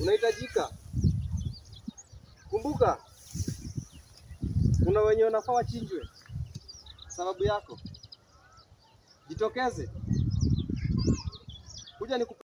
unahitajika. Kumbuka, kuna wenye wanafaa wachinjwe sababu yako. Jitokeze kuja ni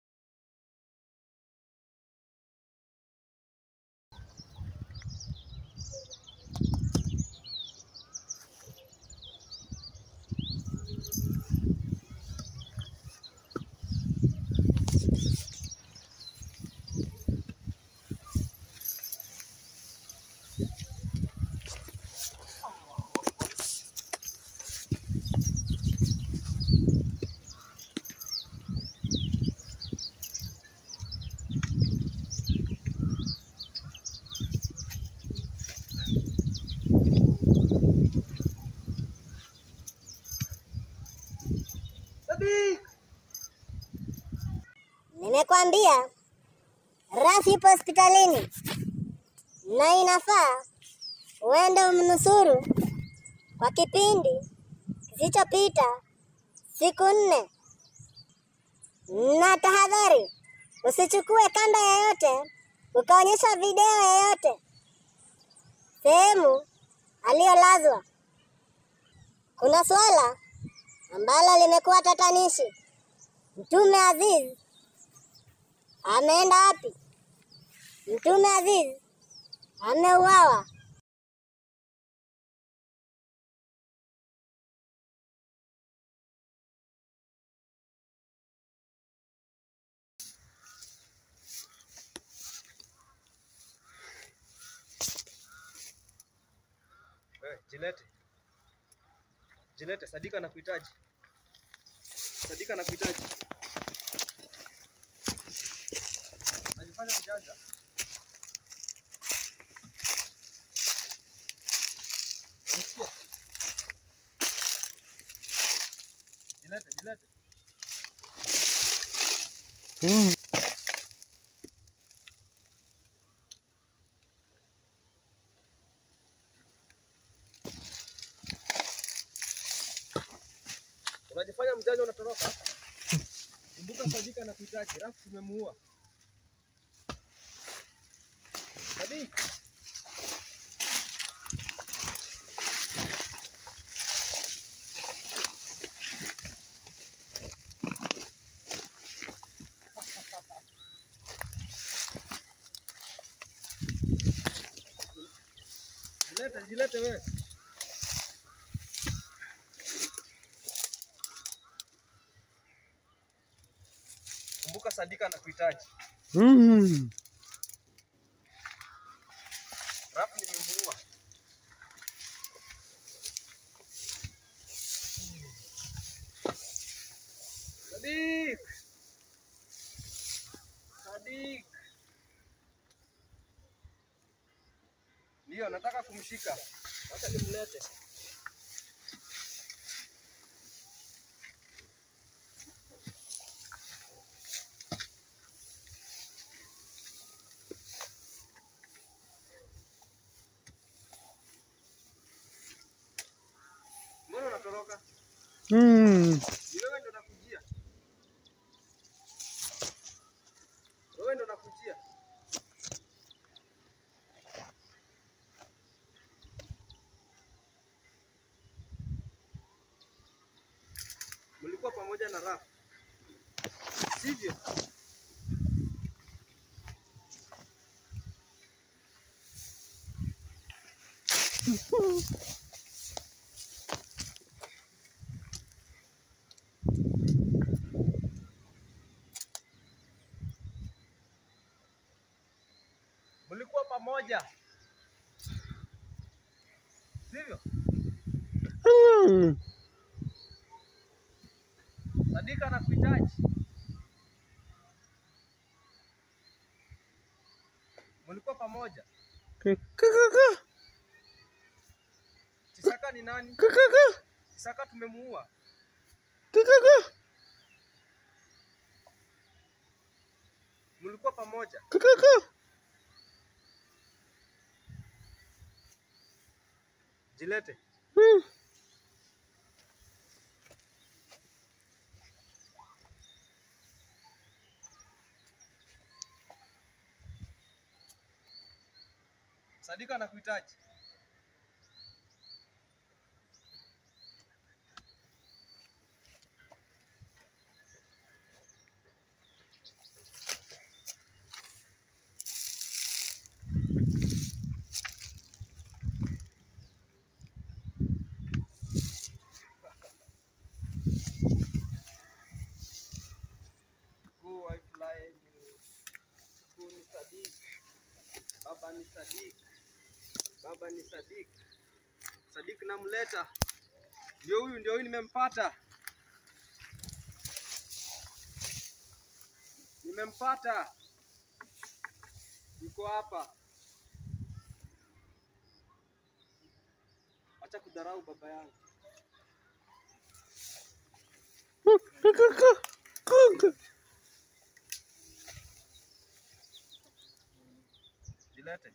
Sabi! Nimekwambia Rafi ipo hospitalini na inafaa uende umnusuru kwa kipindi kisichopita siku nne, na tahadhari, usichukue kanda yoyote ukaonyesha video yoyote sehemu aliyolazwa. Kuna suala ambalo limekuwa tatanishi. Mtume Aziz ameenda wapi? Mtume Aziz ameuawa. Wewe, jilete. Jilete, Sadika anakuhitaji. Sadika anakuhitaji. Najifanya mjanja. Unasikia? Jilete, jilete. Unajifanya mjanja unatoroka. Kumbuka Sadika anakuhitaji. Rafu tumemuua. Sadika. Jilete, jilete wewe. Kumbuka Sadika anakuhitaji. Mm. Rafu nimemuua. Sadik. Sadik. Ndio nataka kumshika. Wacha nimlete. Mbona unatoroka? Mm. Ni wewe ndo nakujia. Wewe ndo nakujia. Mlikuwa pamoja na Rafa. Sivyo? Mlikuwa pamoja. Sivyo? Mm. Sadika anakuhitaji. Mlikuwa pamoja. Kakaka. Chisaka ni nani? Kakaka. Chisaka tumemuua. Kakaka. Mlikuwa pamoja. Kakaka. Jilete. Mm. Sadika anakuhitaji. Go I fly you. Go ni Sadik. Baba ni Sadik. Baba ni Sadik. Sadik namleta. Ndio huyu, ndio huyu nimempata. Nimempata. Yuko hapa. Acha kudharau baba yangu. Kaka. Kaka. Jilete.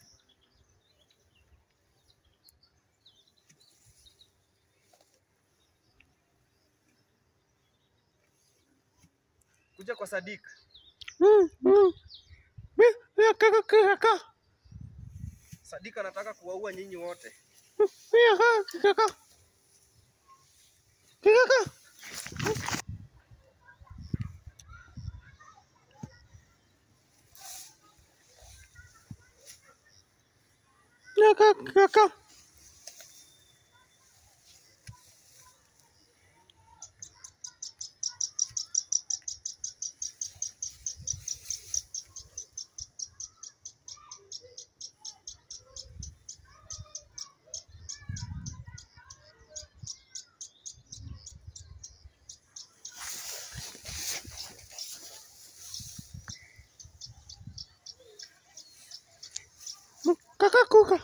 Kuja kwa Sadik. Mm, mm. Mi- ya kaka kaka. Sadik anataka kuwaua nyinyi wote. Ya kaka kaka. Kaka. Ya kaka kaka. Kaka kuka.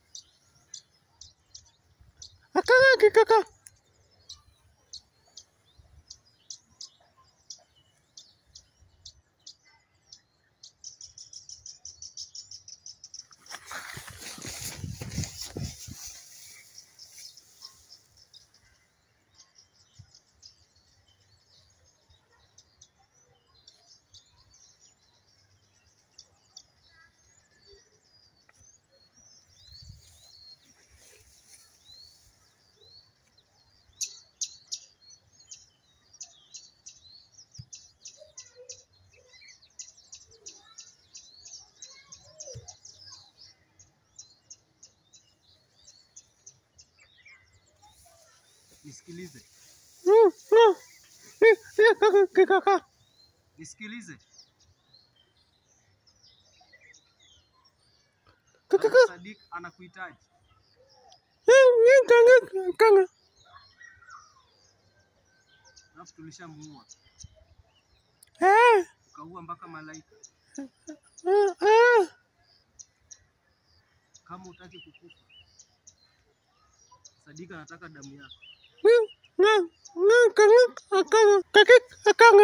Akaka kaka. Nisikilize. Mm, mm. Ya kaka kaka. Nisikilize. Kaka Sadik- kaka. Sadik anakuhitaji. Ni kanga kanga. Alafu tulishamuua. Eh. Ukaua mpaka malaika. Ah, ah. Kama utaki kukufa. Sadik anataka damu yako. Nga nga kanga kanga kaka kanga.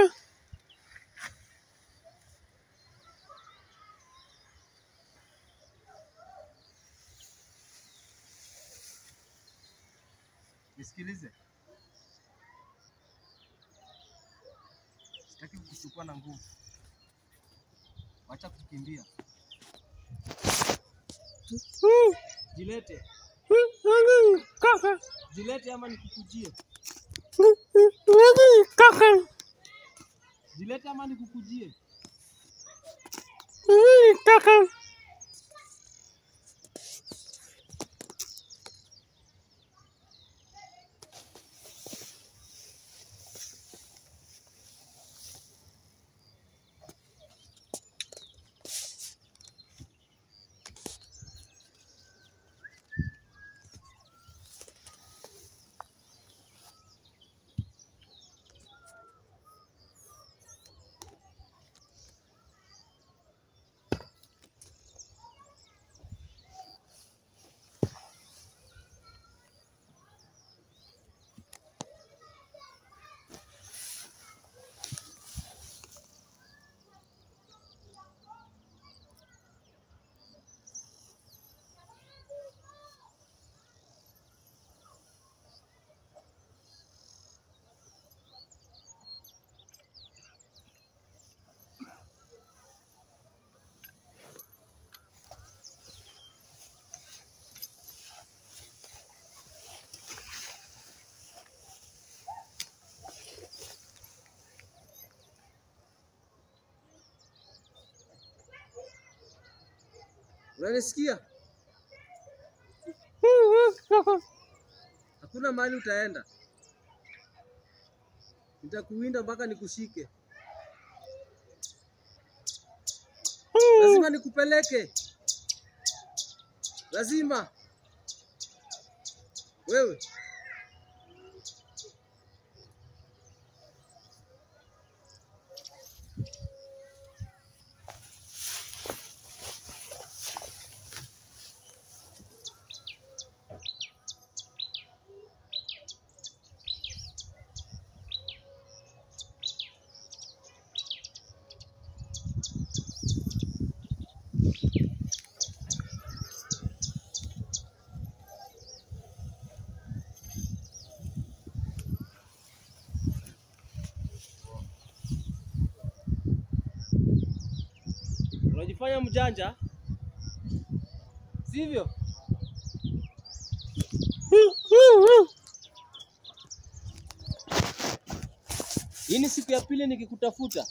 Nisikilize. Sitaki kukuchukua na nguvu. Wacha kukimbia. Mm. Jilete. Mm, Kaka. Jilete ama nikukujie. Mm, Kaka. Jilete ama nikukujie. Mm, Kaka. Unanisikia? Hakuna mahali utaenda, nitakuwinda mpaka nikushike. Lazima nikupeleke, lazima wewe. Unajifanya mjanja, sivyo? Hii ni siku ya pili nikikutafuta,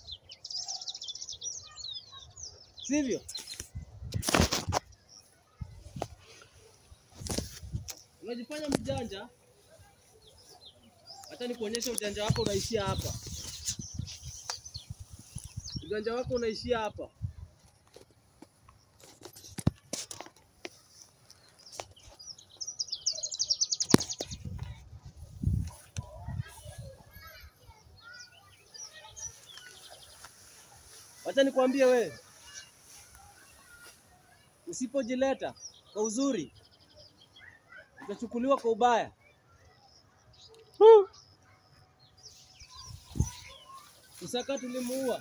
sivyo? Unajifanya mjanja, hata nikuonyesha ujanja wako unaishia hapa. Ujanja wako unaishia hapa. Wacha nikwambie wewe, usipojileta kwa uzuri utachukuliwa kwa ubaya. Usaka tulimuua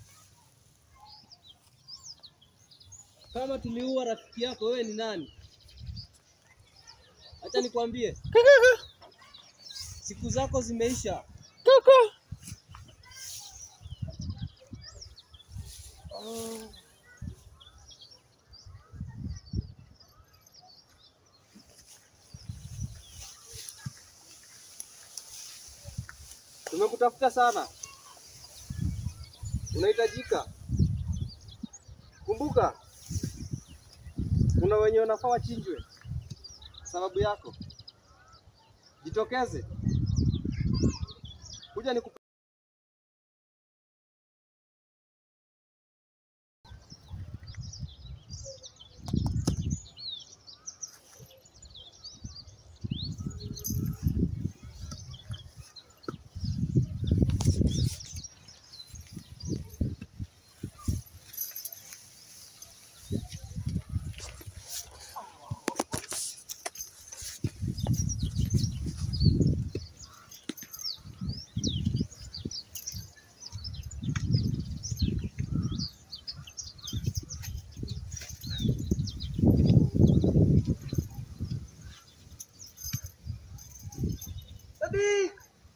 kama tuliua rafiki yako, wewe ni nani? Acha nikwambie, siku zako zimeisha. Tumekutafuta sana, unahitajika. Kumbuka, kuna wenye wanafaa wachinjwe sababu yako. Jitokeze, kuja niku Sadik!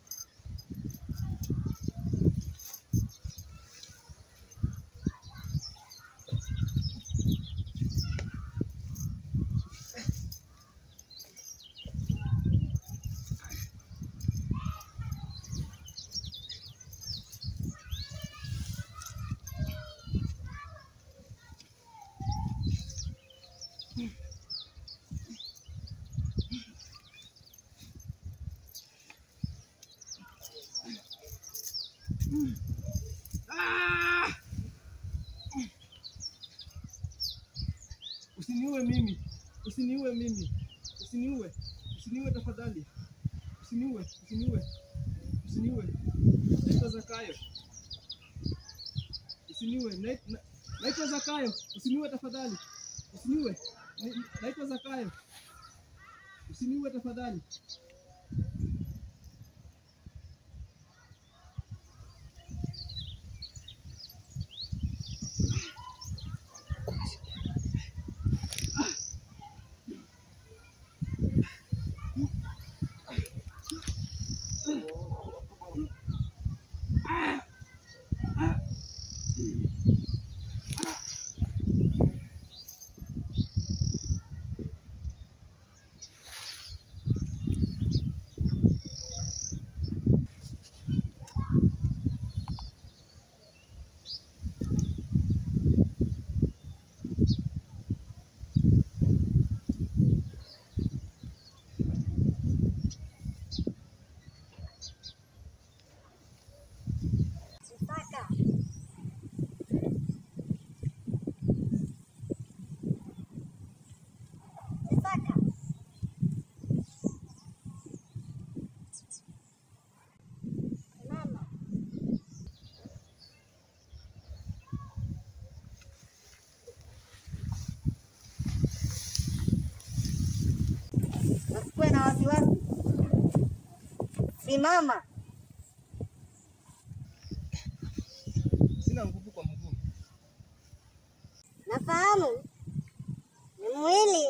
Usiniue mimi, usiniue mimi, usiniue, usiniue tafadhali, usiniue, usiniue, usiniue. Naitwa Zakayo, usiniue. Nait- na- Naitwa Zakayo, usiniue tafadhali, usiniue. Na- Naitwa Zakayo, usiniue tafadhali. wasiwasi. Simama. Sina nguvu kwa mguu. Nafahamu ni mwili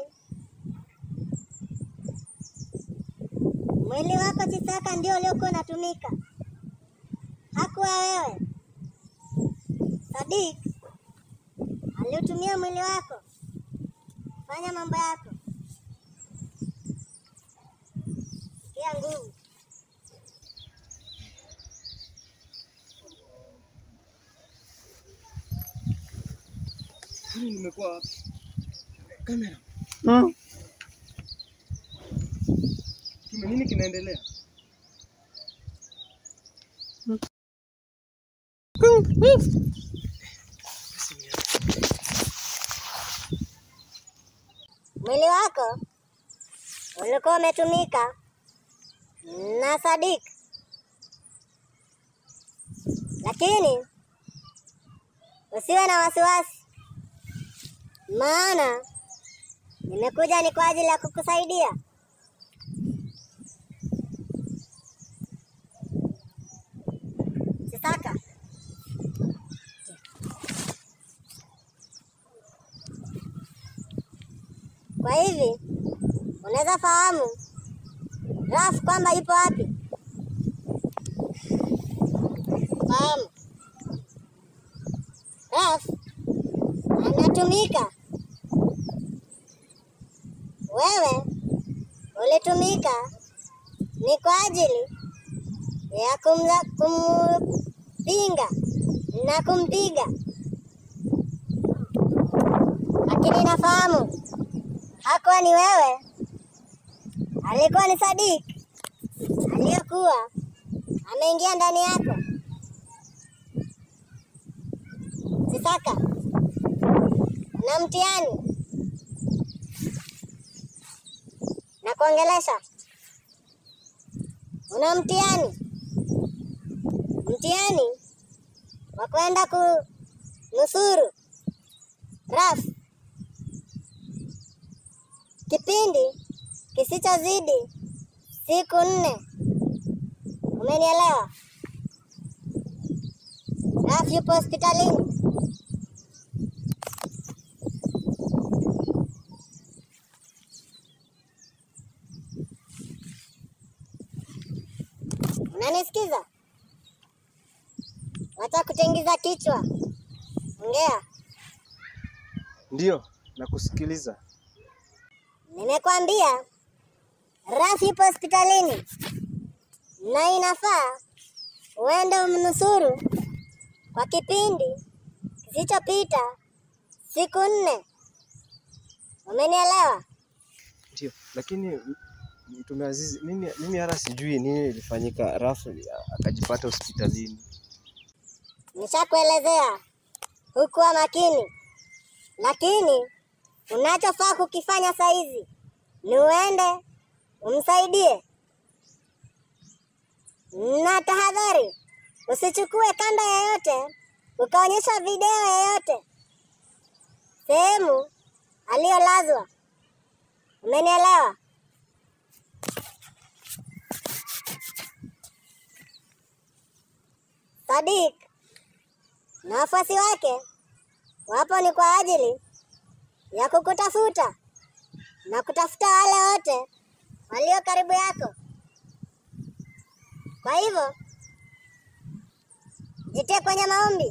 mwili wako Chisaka ndio uliokuwa unatumika, hakuwa wewe. Sadik aliutumia mwili wako fanya mambo yako. Sikia nguvu. Mimi nimekuwa wapi? Kamera. Mm. Tume nini kinaendelea? Mwili wako ulikuwa umetumika na Sadik, lakini usiwe na wasiwasi, maana nimekuja ni kwa ajili ya kukusaidia. Sisaka, kwa hivi unaweza fahamu Raf kwamba ipo wapi? Fahamu Raf anatumika, wewe ulitumika ni kwa ajili ya kumza, kumpinga na kumpiga, lakini nafahamu hakuwa ni wewe, alikuwa ni Sadik aliyekuwa ameingia ndani yako. Sisaka, una mtihani na kuongelesha, una mtihani, mtihani wa kwenda kunusuru Raf kipindi kisichozidi siku nne. Umenielewa? Raf yupo hospitalini. Unanisikiza? Wacha kutingiza kichwa, ongea. Ndio, nakusikiliza. Nimekwambia Raf yupo hospitalini na inafaa uende umnusuru kwa kipindi kisichopita siku nne. Umenielewa? Ndio, lakini m- Mtume Azizi, mimi mimi hata sijui nini ilifanyika, Rafu akajipata hospitalini. Nishakuelezea hukuwa makini, lakini unachofaa kukifanya saizi ni uende umsaidie, na tahadhari, usichukue kanda yoyote ukaonyesha video yoyote sehemu aliyolazwa. Umenielewa? Sadik na wafuasi wake wapo ni kwa ajili ya kukutafuta na kutafuta wale wote walio karibu yako. Kwa hivyo jitie kwenye maombi.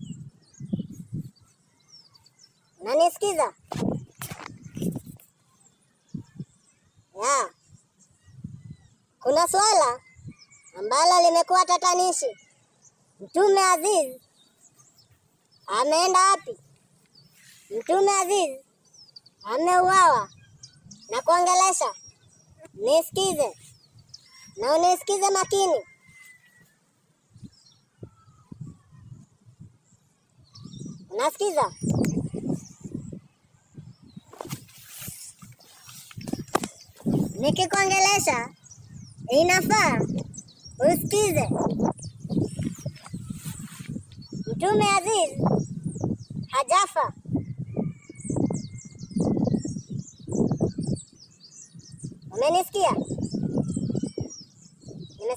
Unanisikiza? Ya. Kuna swala ambalo limekuwa tatanishi. Mtume Aziz ameenda wapi? Mtume Aziz ameuawa na kuongelesha. Nisikize na unisikize makini. Unasikiza? Nikikuongelesha inafaa usikize. Mtume Aziz hajafa. Umenisikia?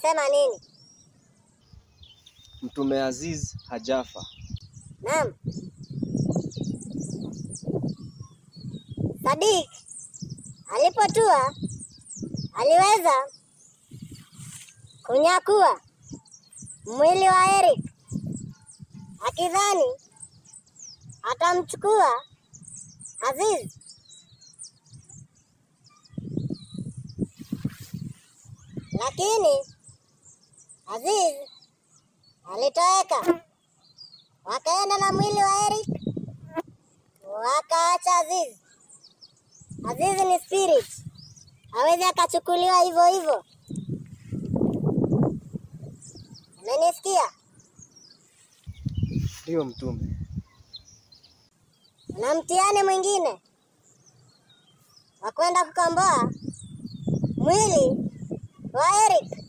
Umesema nini? Mtume Aziz hajafa. Naam. Sadik alipotua aliweza kunyakua mwili wa Eric akidhani atamchukua Aziz. Lakini Aziz alitoweka. Wakaenda na mwili wa Eric wakaacha Aziz. Aziz ni spirit, hawezi akachukuliwa hivyo hivyo. Umenisikia? Ndiyo mtume. Na mtihani mwingine wa kwenda kukomboa mwili wa Eric,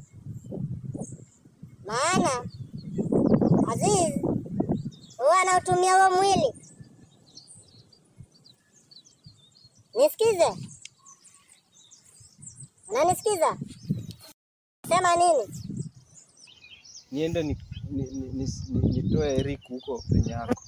maana Aziz huwa anautumia huo mwili. Nisikize, unanisikiza? Sema nini? Niende ni, ni, ni, ni, ni, nitoe Eric huko penye yako.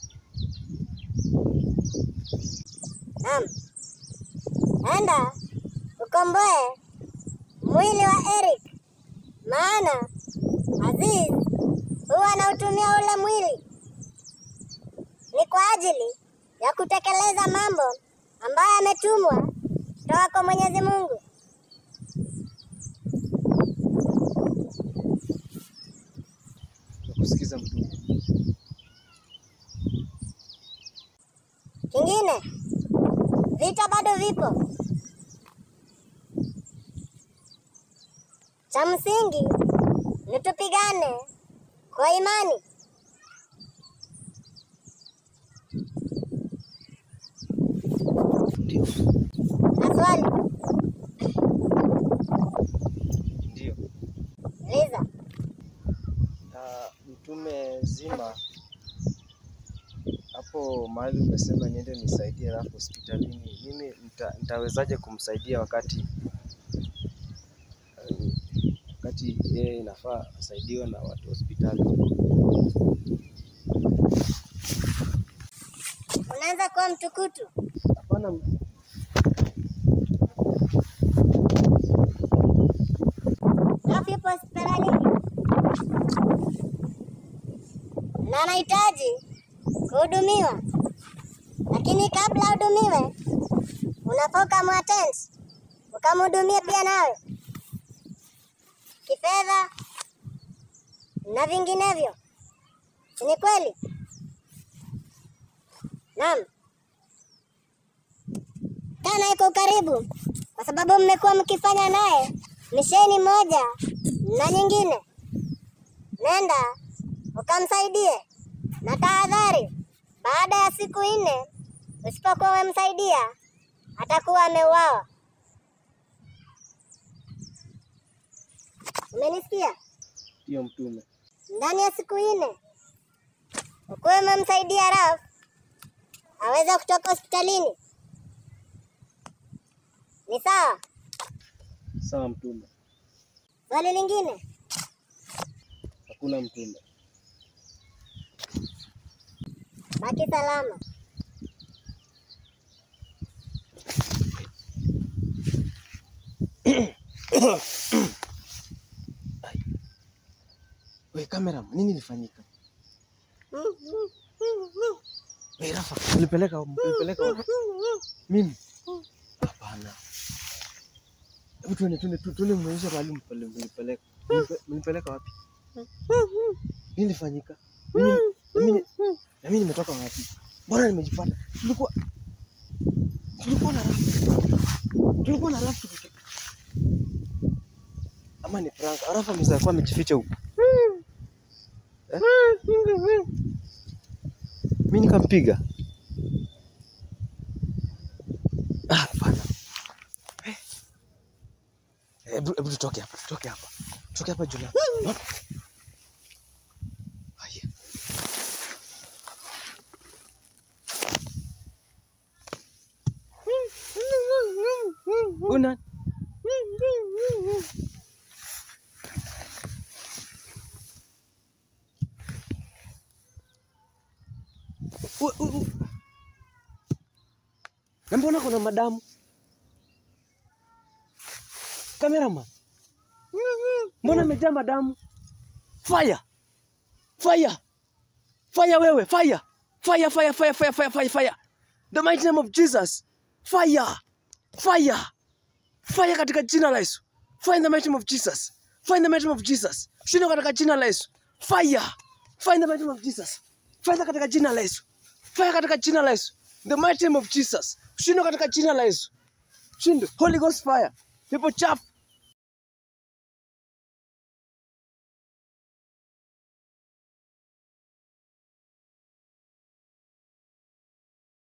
Naam, enda ukomboe mwili wa Eric, maana Aziz huwa anautumia ule mwili ni kwa ajili ya kutekeleza mambo ambayo ametumwa kutoka kwa Mwenyezi Mungu. Nakusikiza mtume. Kingine, vita bado vipo. Cha msingi ni tupigane kwa imani. Ndio. Na swali Ndio. uliza. Ah, mtume zima hapo mahali umesema niende nisaidie Rafu hospitalini, mimi nita, nitawezaje kumsaidia wakati eh, wakati yeye inafaa asaidiwe na watu hospitali? Unaanza kuwa mtukutu. Hapana, Rafu yupo hospitalini na anahitaji kuhudumiwa, lakini kabla ahudumiwe, unafaa ukamwattend, ukamhudumie pia nawe kifedha na vinginevyo, si ni kweli? Naam, kaa naye kwa ukaribu, kwa sababu mmekuwa mkifanya naye misheni moja na nyingine. Nenda ukamsaidie, na tahadhari, baada ya siku nne usipokuwa umemsaidia atakuwa ameuawa. Umenisikia? ndiyo mtume. Ndani ya siku nne ukuwe umemsaidia Raf aweze kutoka hospitalini. Ni sawa? Sawa mtume, Swali lingine? hakuna mtume. Baki salama. We kamera, nini ilifanyika? We Rafa, ulipeleka ulipeleka wapi? Mimi? Hapana. Hebu tuende tuende tu- tuende muonyeshe mahali mpele- mlipeleka. Mlipe- Mlipeleka wapi? Nini ilifanyika? Mimi na mimi na mimi nimetoka wapi? Mbona nimejipata? Tulikuwa tulikuwa na Rafa. Tulikuwa na Rafa tuki- Ama ni prank. Rafa mzee alikuwa amejificha huko. Eh? Mimi nikampiga. Ah, hapana. Eh. Hebu hebu tutoke hapa, tutoke hapa. Tutoke hapa Juna. Haya. Una Na mbona kuna madamu? Cameraman. Mbona imejaa madamu? Fire. Fire. Fire wewe, fire. Fire, fire, fire, fire, fire, fire, fire. The mighty name of Jesus. Fire. Fire. Fire katika jina la Yesu. Fire in the mighty name of Jesus. Fire in the mighty name of Jesus. Shinda katika jina la Yesu. Fire. Fire in the mighty name of Jesus. Fire katika jina la Yesu. Fire katika jina la Yesu. The mighty name of Jesus. Shinda katika jina la Yesu. Shinda. Holy Ghost fire. People chafu